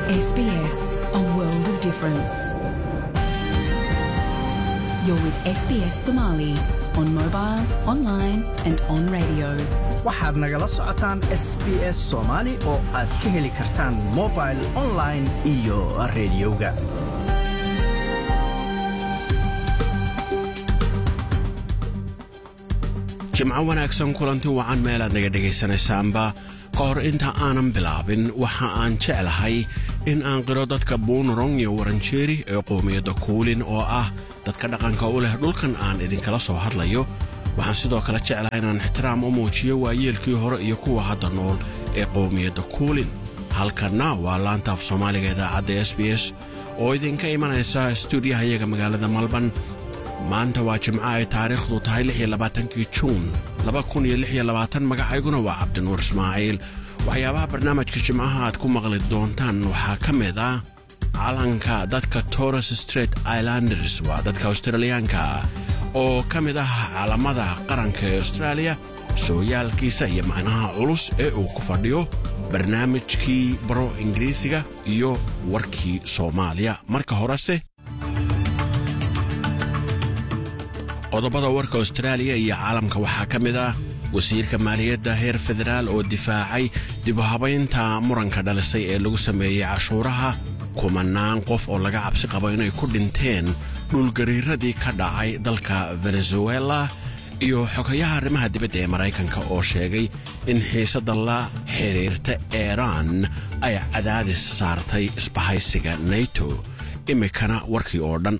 SBS, a world of difference. You're with SBS Somali on mobile, online, and on radio. waxaad nagala socotaan s b s soomaali oo aad ka heli kartaan mobil online iyo rediyoga jimco wanaagsan kulanti wacan meelaad naga dhegaysanaysaanba ka hor inta aanan bilaabin waxa aan jeclahay in aan qiro dadka buunarong iyo waranjeeri ee qoomiyadda kuulin oo ah dadka dhaqanka u leh dhulkan aan idinkala soo hadlayo waxaan sidoo kale jeclahay inaan ixtiraam u muujiyo waayeelkii hore iyo kuwa hadda nool ee qoomiyadda kuulin halkanna waa laanta af soomaaliga idaacadda s b s oo idinka imanaysa stuudiyaha iyaga magaalada malban maanta waa jimco ay taariikhdu tahay kii juun magacayguna waa cabdinuur ismaaciil waxyaabaha barnaamijka jimcaha aad ku maqli doontaan waxaa ka mid ah calanka dadka torres straight islanders waa dadka australiyaanka oo ka mid ah calamada qaranka ee austraaliya sooyaalkiisa iyo macnaha culus ee uu ku fadhiyo barnaamijkii baro ingiriisiga iyo warkii soomaaliya marka horese qodobada warka austraaliya iyo caalamka waxaa ka mid ah wasiirka maaliyadda heer federaal oo difaacay dibuhabaynta muranka dhalisay ee lagu sameeyey cashuuraha kumanaan qof oo laga cabsi qabo inay ku dhinteen dhulgariiradii ka dhacay dalka venezuela iyo xogayaha arrimaha dibadda ee maraykanka oo sheegay in xiisadda la xidhiirta eeraan ay cadaadis saartay isbahaysiga nato iminkana warkii oo dhan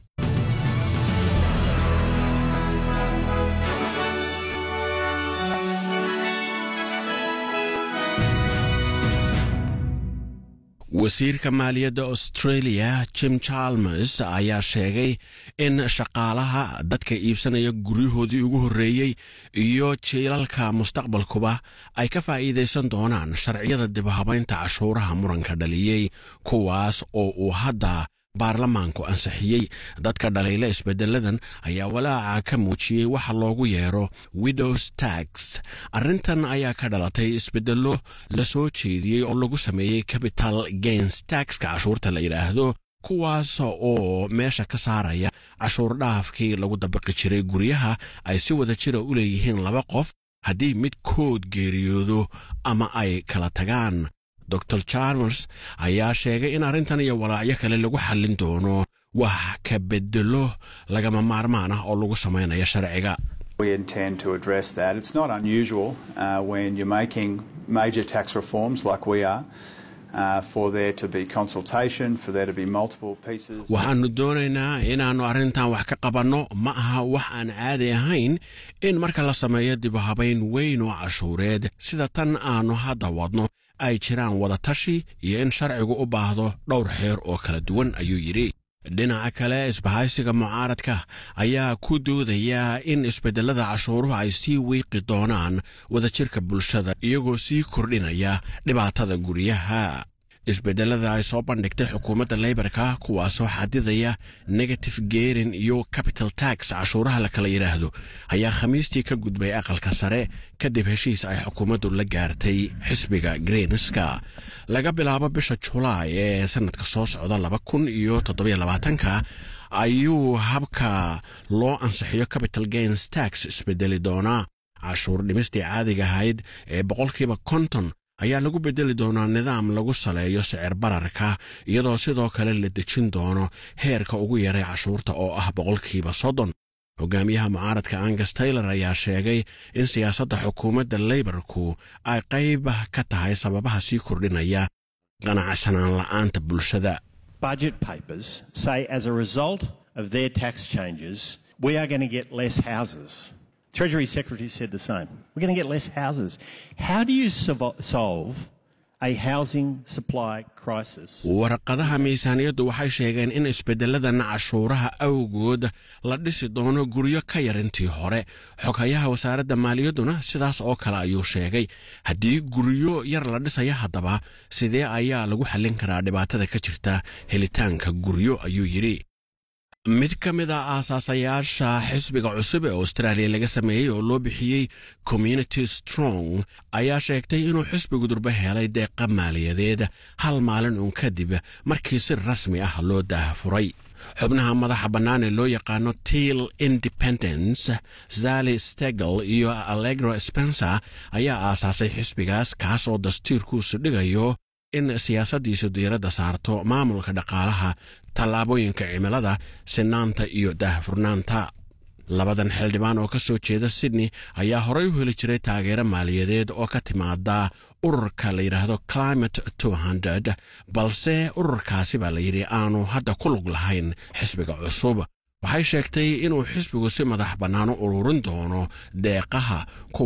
wasiirka maaliyadda australia jim chalmers ayaa sheegay in shaqaalaha dadka iibsanaya guryahoodii ugu horreeyey iyo jiilalka mustaqbalkuba ay ka faa'iidaysan doonaan sharciyada dibhabaynta cashuuraha muranka dhaliyey kuwaas oo uu hadda baarlamaanku ansixiyey dadka dhaliila isbeddeladan ayaa walaaca ka muujiyey waxa loogu yeero widows tax arrintan ayaa ka dhalatay isbeddello la soo jeediyey oo lagu sameeyey capital gains taxka cashuurta la yidhaahdo kuwaas oo meesha ka saaraya cashuur dhaafkii lagu dabaqi jiray guryaha ay si wada jira u leeyihiin laba qof haddii midkood geeriyoodo ama ay kala tagaan dor chalmers ayaa sheegay in arrintan iyo walaacyo kale lagu xallin doono wax ka bedelo lagama maarmaan ah oo lagu samaynayo sharciga We intend to address that. It's not unusual uh, when you're making major tax reforms like we are. Uh, for there to be consultation, for there to be multiple pieces. waxaannu doonaynaa inaannu arrintan wax ka qabanno ma aha wax aan caadi ahayn in marka la sameeyo dibuhabayn weyn oo cashuureed sida tan aannu hadda wadno ay jiraan wadatashi iyo in sharcigu u baahdo dhowr xeer oo kala duwan ayuu yidhi dhinaca kale isbahaysiga mucaaradka ayaa ku doodaya in isbeddellada cashuuruhu ay sii wiiqi doonaan wadajirka bulshada iyagoo sii kordhinaya dhibaatada guryaha isbedelada ay soo bandhigtay xukuumadda leybarka kuwaasoo xadidaya negative geerin iyo capital tax cashuuraha la kala yidhaahdo ayaa khamiistii ka gudbay aqalka sare kadib heshiis ay xukuumaddu la gaartay xisbiga greenska laga bilaabo bisha julaay ee sanadka soo socda laba kun iyo toddobylabaatanka ayuu habka loo ansixiyo capital gains tax isbedeli doonaa cashuur dhimistii caadiga ahayd ee boqolkiiba konton ayaa lagu beddeli doonaa nidaam lagu saleeyo sicir bararka iyadoo sidoo kale la dejin doono heerka ugu yaray cashuurta oo ah boqolkiiba soddon hogaamiyaha mucaaradka angus taylor ayaa sheegay in siyaasadda xukuumadda leybarku ay qayb ka tahay sababaha sii kordhinaya qanacsanaan la'aanta bulshada budget papers say as a result of their tax changes, we are going to get less houses. Treasury Secretary said the same. We're going to get less houses. How do you solvo- solve a housing supply crisis? warqadaha miisaaniyaddu waxay sheegeen in isbeddeladan cashuuraha awgood la dhisi doono guryo ka yar intii hore xoghayaha wasaaradda maaliyadduna sidaas oo kale ayuu sheegay haddii guryo yar la dhisaya haddaba sidee ayaa lagu xallin karaa dhibaatada ka jirta helitaanka guryo ayuu yidhi mid ka mid a aasaasayaasha xisbiga cusub ee austraaliya laga sameeyey oo loo bixiyey community strong ayaa sheegtay inuu xisbigu durbe helay deeqa maaliyadeed hal maalin uun kadib markii si rasmi ah loo daafuray xubnaha madaxa bannaan ee loo yaqaano tail independence zali stegel iyo allegro spencer ayaa aasaasay xisbigaas kaas oo dastuurkuusu dhigayo in siyaasaddiisu diiradda saarto maamulka dhaqaalaha tallaabooyinka cimilada sinaanta iyo daahfurnaanta labadan xildhibaan oo ka soo jeeda sydney ayaa horay u heli jiray taageero maaliyadeed oo ka timaada ururka la yidhaahdo climate balse ururkaasi baa la yidhi aanu hadda ku lug lahayn xisbiga cusub waxay sheegtay inuu xisbigu si madax bannaan u ururin doono deeqaha